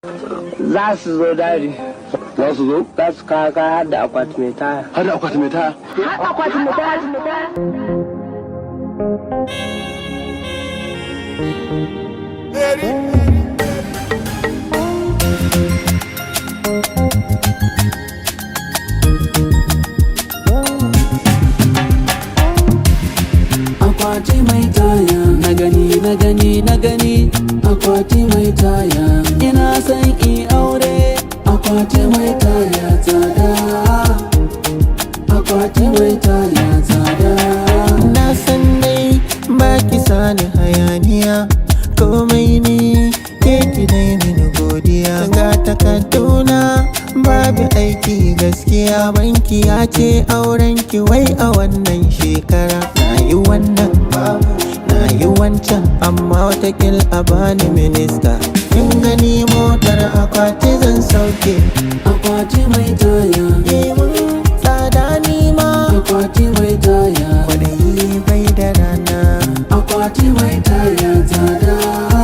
za su zo dadi za su zo za su kawo kaya har da akwati mai taya har da akwati mai taya har akwati mai taya akwati mai taya na gani na gani na gani akwati mai taya ina son in aure akwati mai taya tsada akwati mai taya tsada Na san dai ba ki sani hayaniya komai ni ke ki dai mini godiya ga takarduna babu aiki gaskiya banki ya ce auren ki wai a wannan shekara na yi wannan na yi wancan amma watakil a bani minista kin gani motar akwati zan sauke akwati mai taya yi mun tsada ni ma akwati mai taya kwaɗayi bai da rana akwati mai taya tsada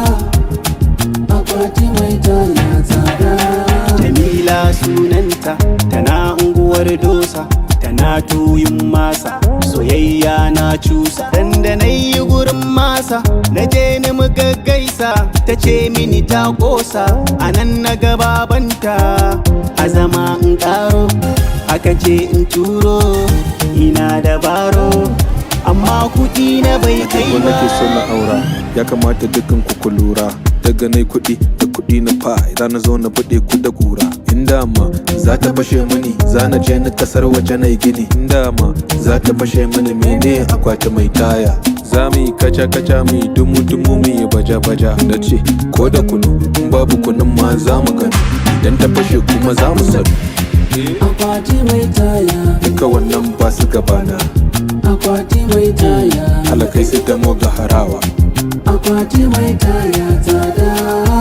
akwati mai taya tsada Jamila sunanta tana unguwar dosa tana tuyin masa soyayya na cusa dan da na yi gurin masa na je ni muka gaisa ta ce mini ta kosa a nan na gababanta a zama in karo aka ce in turo ina da baro amma kuɗi na bai kai ko ba nake so na aura ya kamata dukkan ku ku lura daga nai kuɗi da kuɗi na fa idan na zo na buɗe ku da kura inda ma za ta fashe mini za na je na kasar waje na gini inda ma za ta fashe mini mene akwati mai taya za mu yi kaca kaca mu yi dumu dumu mu yi baja baja da ce ko da kunu in babu kunun ma za mu gani idan ta fashe kuma za mu sani akwati mai taya duka wannan ba su gabana akwati mai taya alakai su damo ga harawa akwati mai taya tsada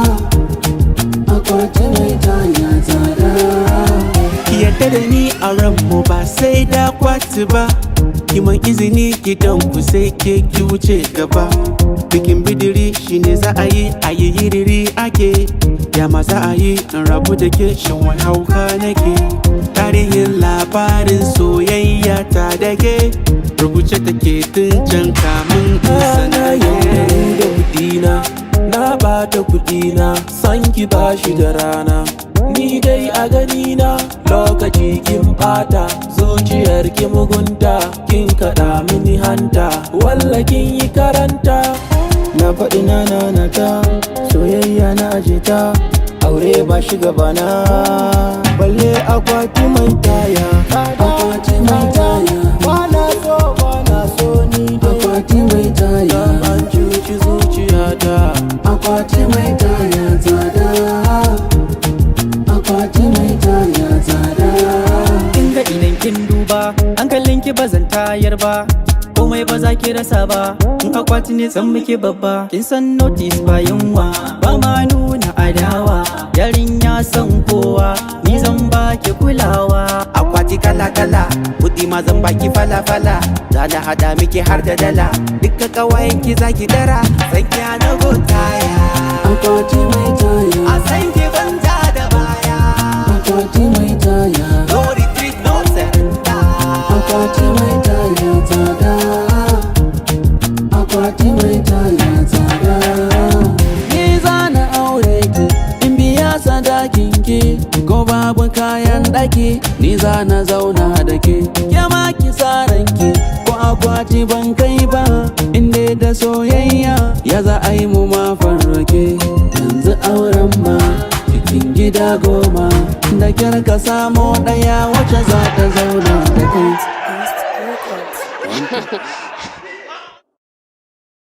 akwati mai taya tsada ki yarda da ni a ranmu ba sai da kwati ba kiman izini gidan ku sai ke ki wuce gaba bikin bidiri shine za a yi a yi yiriri ake ya ma za a yi in rabu da ke shan wani hauka nake tarihin labarin soyayya ta da ke rubuce take tun can kamun in na sanaye yaudari da kudina na bata kudina san ki bashi da rana ni dai a ganina lokaci kin bata zuciyar ki mugunta kin kaɗa mini hanta walla kin yi karanta na faɗi na nanata soyayya na aje ta aure ba shi gabana balle akwati mai taya akwati mai taya bana so bana so ni dai akwati mai taya an cuci zuciyata akwati mai taya tsada akwati mai taya tsada kin ga idan kin duba hankalin ki ba zan tayar ba komai ba za ki rasa ba in akwati ne san muke babba kin san notice ba yunwa ba ma nuna adawa yarinya san kowa ni zan ba ki kulawa akwati kala kala kudi ma zan baki fala fala za na hada miki har da dala duka kawayen ki zaki dara san ki na gotaya akwati mai taya a san ki banta da baya akwati mai taya no retreat no surrender akwati mai taya tsada akwati mai taya tsada ni zana aure ki in biya sadakin ki ko babu kayan daki ni zana zauna da ke ke ma ki ki ko akwati ban kai ba inda da soyayya ya za a yi mu ma farrake yanzu auren ma cikin gida goma da kyar ka samo ɗaya wacce za ta zauna da kai